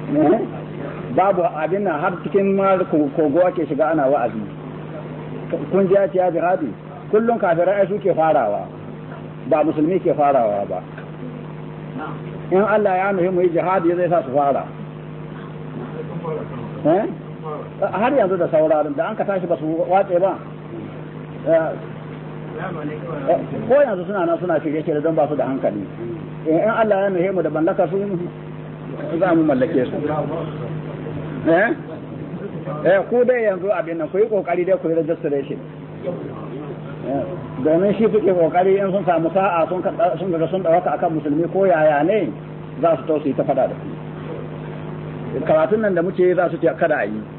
babu abin nan har cikin kogo ake shiga ana wa'azi kun ji ya ce ya jihadi kullum kafirai su ke farawa ba musulmi ke farawa ba in Allah ya nuhi mu yi jihadi zai sa su fara har yanzu da sauraron da an ka tashi ba su wace ba ko yanzu suna nan suna shirye shirye don ba su da hankali in Allah ya nuhe mu da mallaka su za mu mallake su eh eh ku dai yanzu abin nan ku yi kokari dai ku yi registration domin shi suke kokari in sun samu sa'a sun sun ga sun dawaka akan musulmi ko yaya ne za su tausayi ta fada da su karatun nan da muke za su ce kada a yi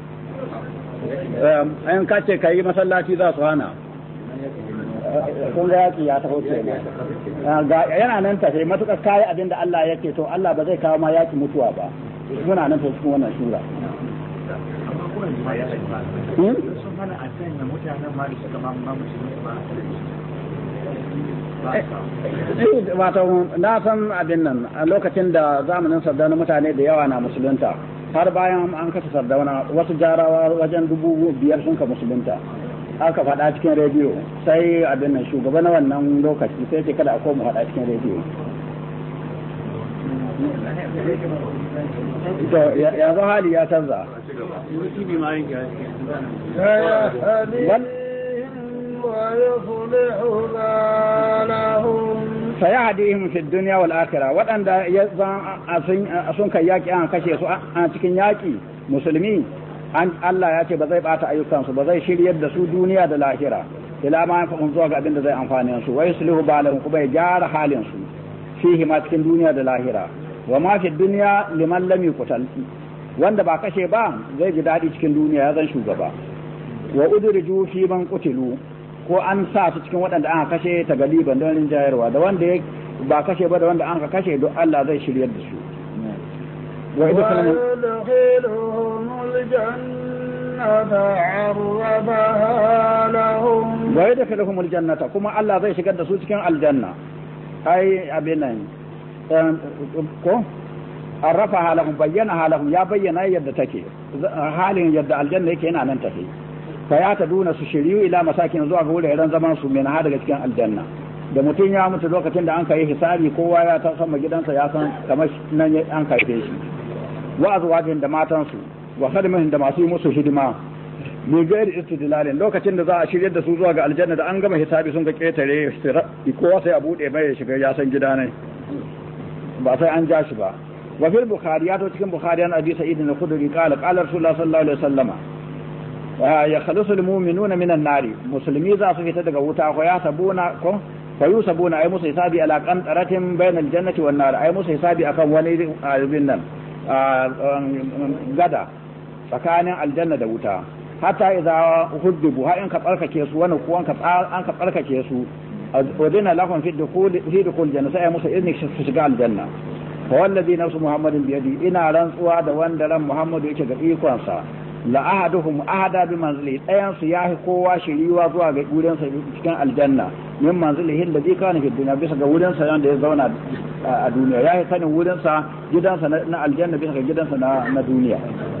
in ka ce ka yi masallaci za su hana kun ga yaki ya taho ce yana nan tafe matukar kayi abin da Allah yake to Allah ba zai kawo ma yaki mutuwa ba muna nan tafi cikin wannan shura wato na san abin nan a lokacin da zamanin sardauna mutane da yawa na musulunta har bayan an kasa sardauna wasu jarawa wajen dubu biyar sun ka musulunta aka faɗa cikin rediyo sai abin nan shugaba na wannan lokaci sai ce kada a koma faɗa cikin rediyo to yanzu hali ya canza sayahdihim fi dunya wal akhirah waɗanda ya sun kai yaki an kashe su a cikin yaki musulmi an Allah ya ce ba zai bata ayyukansu ba zai shiryar da su duniya da lahira ila ma yanfa'un zuwa ga abin da zai amfane su wa yuslihu balahum kuma ya gyara halin su fihi ma cikin duniya da lahira wa ma fi dunya liman lam yuqtal wanda ba kashe ba zai ji dadi cikin duniya ya zan shugaba wa udriju fi man qutilu ko an sa su cikin waɗanda aka kashe ta galiban don rinjayarwa da wanda ba kashe ba da wanda an ka kashe don Allah zai shiryar da su ويدخلهم الجنة عرفها لهم ويدخلهم الجنة كما الله زي شقد da su cikin aljanna ai abin nan ko arrafa halahum bayyana halahum ya bayyana yadda take halin yadda aljanna yake yana nan tafi fa ya ta duna su shiriyu ila masakin zuwa ga wuraren zaman su min ha daga cikin aljanna da mutum ya mutu lokacin da an kai hisabi kowa ya ta sama gidansa ya san kamar nan an karfe shi wa azwajin da matansu wa khadmihin da masu yi musu hidima bi gairi istidlalin lokacin da za a shiryar da su zuwa ga aljanna da an gama hisabi sun ga ketare kowa sai a bude mai ya shiga ya san gida ne ba sai an ja shi ba wa fil bukhari ya to cikin bukhari an abi sa'id al-khudri qala qala rasulullah sallallahu alaihi wasallama ya khalisul mu'minuna minan nari musulmi za su fita daga wuta ko ya sabuna ko fa yusabuna ay musu hisabi ala qantaratin bainal jannati wan nar ay musu hisabi akan wani abin nan gada tsakanin aljanna da wuta hatta idza huddubu ha in ka tsarkake su wani ko an ka an ka tsarkake su wadina lahum fi dukhul fi dukhul janna sai musu izini su shiga aljanna fa wallazi nafsu muhammadin bi yadi ina rantsuwa da wanda ran muhammadu yake ga ikon sa la ahaduhum ahada bi manzili dayan su yahi kowa shiriwa zuwa ga gurin sa cikin aljanna min manzilihi alladhi kana fi dunya bisa ga wurin sa da ya zauna a duniya yahi sanin wurin sa gidansa na aljanna bisa ga gidansa na na duniya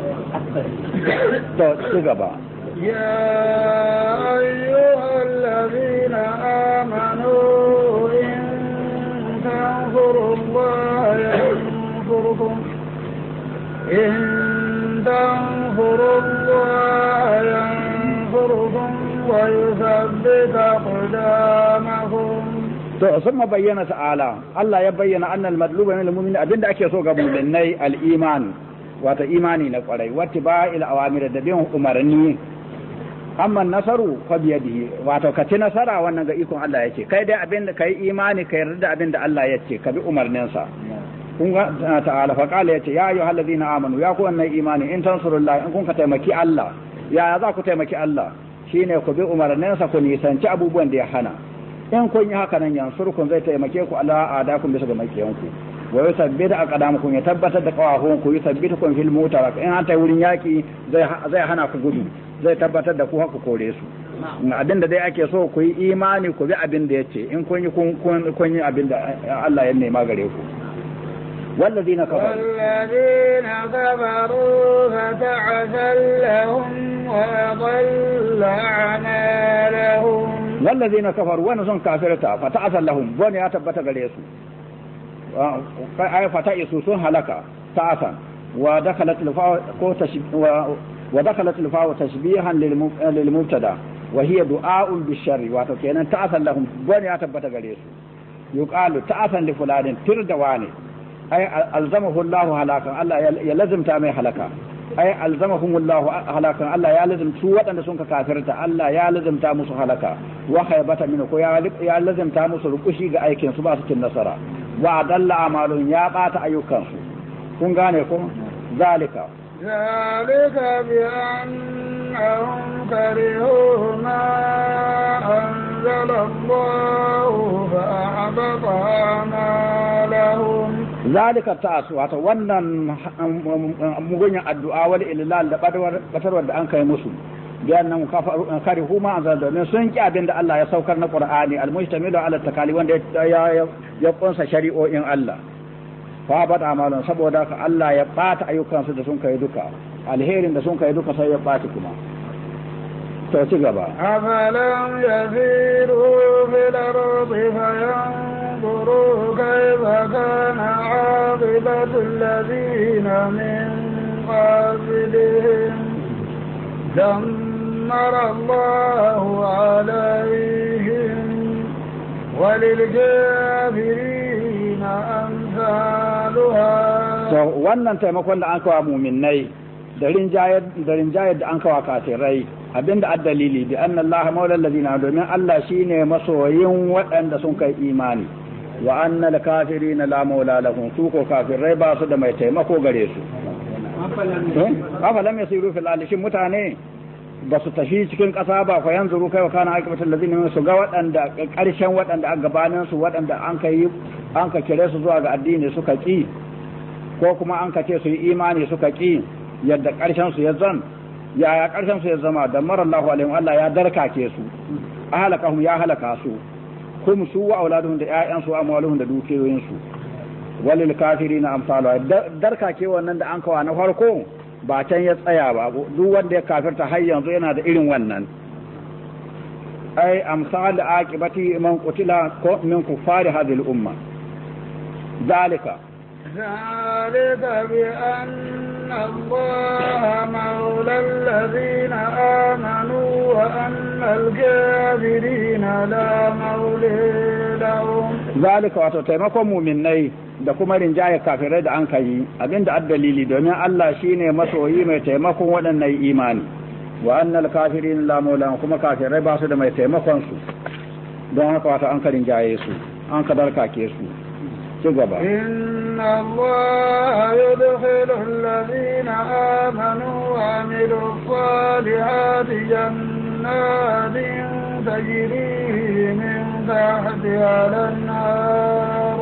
to ci gaba يا أيها الذين آمنوا إن تنصروا الله ينصركم إن تنصروا الله ينصركم ويثبت أقدامكم to sun bayyana ta'ala Allah ya bayyana annal madluba min al-mu'min abinda ake so ga mu'minai al-iman wato imani na kwarai wata ba ila awamir da bin umarni amma nasaru fa biyadihi wato ka ci nasara wannan ga ikon Allah yake kai dai abinda kai imani ka yarda da abinda Allah yake ka bi umarninsa kun ga ta'ala fa qala yace ya ayyuhal ladina amanu ya ku wannan imani in tansurullah in kun ka taimaki Allah ya za ku taimaki Allah shine ku bi umarninsa ku nisanci abubuwan da ya hana in kun yi haka nan yansurkun zai taimake ku ala adakum bisa ga makiyanku wa yusabbita aqdamakum ya tabbatar da qawahun ku yusabbitukum fil mutarak in an ta wurin yaki zai zai hana ku gudu zai tabbatar da ku haka kore su abin da dai ake so ku yi imani ku bi abin da yace in kun yi kun yi abin da Allah ya nema gare ku والذين كفروا والذين كفروا فتعسا لهم وأضل أعمالهم والذين كفروا وانا سن كافرتا فتعسا لهم بون يا تبتا gare su ay fata isu sun halaka ta'asan wa dakhalat al-fa ko wa dakhalat al-fa tashbihan lil mubtada wa hiya du'a'un bisharri wato kenan ta'asan lahum bone ya tabbata gare su yuqalu ta'asan li fulanin tir da wani ay alzamahu Allah halakan Allah ya lazimta mai halaka ay alzamahum Allah halakan Allah ya lazimta su waɗanda sun ka kafirta Allah ya lazimta musu halaka wa khaybata min ko ya lazimta musu rukushi ga aikin su ba su cin nasara wa dalla amalun ya bata ayyukan su kun gane ko zalika ذلك بأنهم كرهوا ما أنزل الله فأحبط أعمالهم zalika ta'asu wato wannan mugunyan addu'a wal ilal da batarwar da an kai musu biyan nan kare huma an domin sun ki abin da Allah ya saukar na Qur'ani al-mujtamilu ala takali wanda ya ya kunsa shari'o'in Allah fa bata amalan saboda ka Allah ya bata ayyukansu da sun kai duka alherin da sun kai duka sai ya bata kuma to ci gaba أفلم يسيروا في الأرض فينظروا كيف كان عاقبة الذين من قبلهم دمر الله عليهم وللكافرين أمثالها to wannan taimakon da an kawo muminai da rinjayar da rinjayar da an kawo kafirai abinda addalili bi anna Allah maula allazina domin Allah shine masoyin waɗanda sun kai imani wa anna al-kafirina la maula lahum su ko kafirai ba su da mai taimako gare su afalam yasiru fil ardi shin mutane ba su tafi cikin ƙasa ba fa yanzuru kai wa kana aqibatul ladina su ga waɗanda ƙarshen waɗanda a gabanin su waɗanda an kai an ka kire su zuwa ga addini suka ki ko kuma an ka ce su yi imani suka ki yadda ƙarshen su ya zan yaya ƙarshen su ya zama da marallahu alaihim Allah ya darkake su ahalakahum ya halaka su kum su wa auladuhum da ƴaƴan su amwaluhum da dukiyoyin su walil kafirina amsalu darkake wannan da an kawa na farko ba can ya tsaya ba duk wanda ya kafirta har yanzu yana da irin wannan ai amsal aqibati man qutila ko min kuffari hadhihi al-umma zalika ذلك بأن الله مولى الذين آمنوا وأن الكافرين لا مولى لهم zalika wato taimakon muminai da kuma rinjaye kafirai da an kai abinda addalili domin Allah shine masoyi mai taimakon waɗannan imani wa annal kafirin la maula kuma kafirai ba su da mai taimakon su don haka wato an ka rinjaye su an ka darkake su ci gaba إن الله يدخل الذين آمنوا وعملوا الصالحات جنات تجري من تحتها الأنهار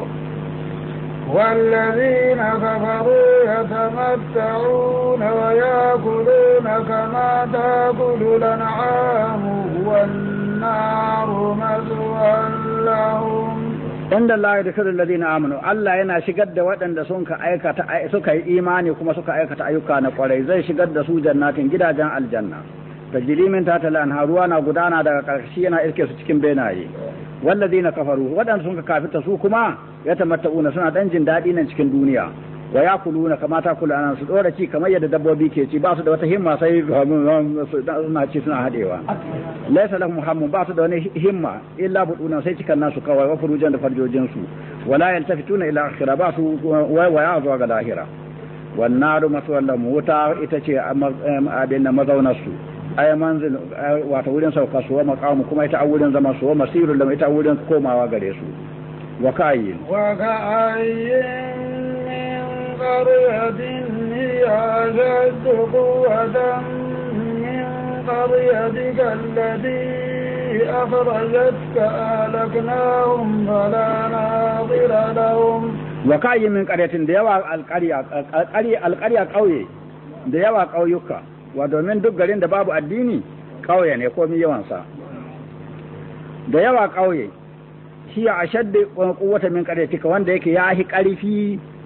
والذين كفروا يتمتعون ويأكلون كما تأكل الأنعام والنار مثوى لهم inda Allah ya dukkan ladina amanu Allah yana shigar da waɗanda sun ka aikata suka yi imani kuma suka aikata ayyuka na kwarai zai shigar da su jannatin gidajen aljanna tajri min tahtal anhar ruwa na gudana daga karkashi yana iske su cikin benaye walladina kafaru waɗanda sun ka kafita su kuma ya tamatta'una suna dan jin daɗi nan cikin duniya wa yakuluna kama ta kula anan su dora ci kamar yadda dabbobi ke ci ba su da wata himma sai suna ci suna hadewa laysa lahum hammun ba su da wani himma illa buduna sai cikan nasu kawai wa furujan da farjojin su wala yaltafituna ila akhirah ba su waya zuwa ga lahira wan naru maswallam wuta ita ce abin da mazaunar su ay manzil wato wurin sauka su wa maqamu kuma ita wurin zama su wa masirul lam ita wurin komawa gare su wa kayyin وكأين من قرية هي أشد قوة من قريتك التي أخرجتك أهلكناهم فلا ناظر لهم wa kayi min qaryatin da yawa alqarya alqarya kauye da yawa kauyuka wa domin duk garin da babu addini kauye ne komai yawan sa da yawa kauye shi a shadda quwwata min qaryatika wanda yake ya hi karfi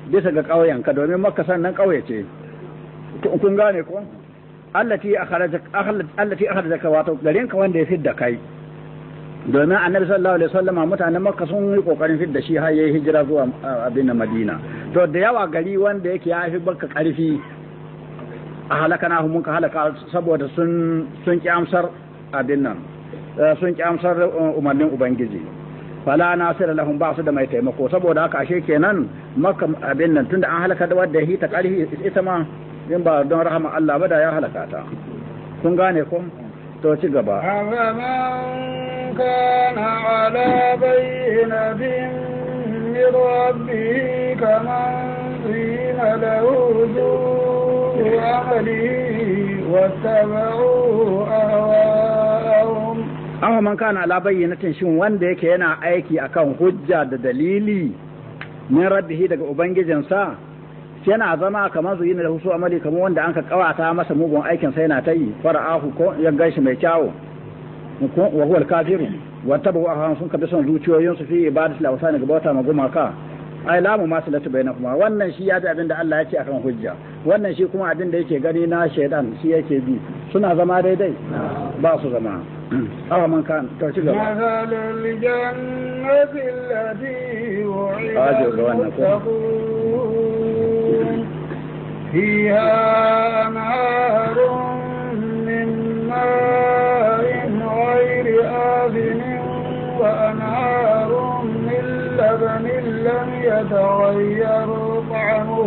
bisa ga ƙauyen ka domin makka sannan ƙauye ce kun gane ko allati akhraja allati akhrajaka wato garin ka wanda ya fidda kai domin annabi sallallahu alaihi wasallama mutanen makka sun yi kokarin fidda shi har yayi hijira zuwa abin madina to da yawa gari wanda yake ya fi baka karfi a halaka na mun ka halaka saboda sun sun ki amsar abin nan sun ki amsar umarnin ubangiji fala nasir lahum ba su da mai taimako saboda haka ashe kenan makka abin nan tunda an halaka da wanda ya ta karfi ita ma in ba don rahama Allah ba da ya halaka ta kun gane ko to ci gaba كان على بينة من ربه كمن زين له سوء عمله واتبعوا أهواءهم amma man kana ala bayyanatin shin wanda yake yana aiki akan hujja da dalili min rabbihi daga ubangijinsa yana zama kamar zuyi da husu amali kamar wanda an ka kawata masa mugun aikin sai yana ta yi fara'ahu ko ya gaishe mai kyawu wa huwa al-kafiru wa tabu ahwan sun kabi son zuciyoyin su fi ibadatu al-awsan ga bauta magumaka ai lamu ma salatu bainakuma wannan shi ya ji abin da Allah ya ce akan hujja wannan shi kuma abin da yake gani na shaidan shi yake bi suna zama daidai ba su zama awa man kan to ci gaba مثل الجنة التي وعد أجل وأنا المتقون فيها أنهار من ماء غير آذن وأنهار من لبن لم يتغير طعمه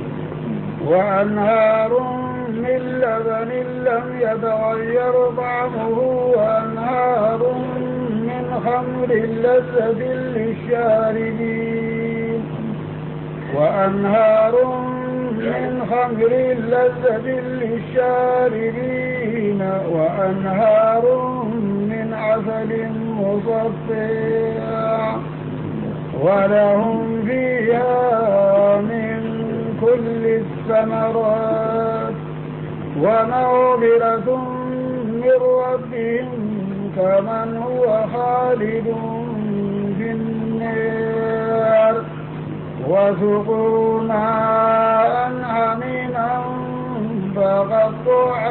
وأنهار من لبن لم يتغير طعمه وأنهار من خمر لذة للشاربين وأنهار من خمر لذة للشاربين وأنهار من عسل مصفى ولهم فيها من كل الثمرات ومغفرة من ربهم كمن هو خالد في النار وسقوا ماء حميما فقطع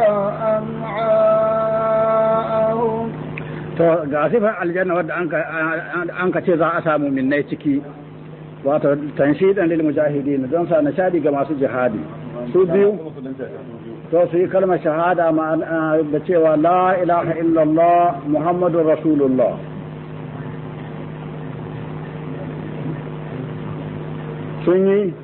أمعاءهم to ga sifar aljanna wadda an ka ce za a samu minnai ciki wato tanshidan lil mujahidin don sa nishadi ga masu jihadi su biyu to su yi kalmar shahada da cewa la ilaha illallah muhammadur rasulullah sun yi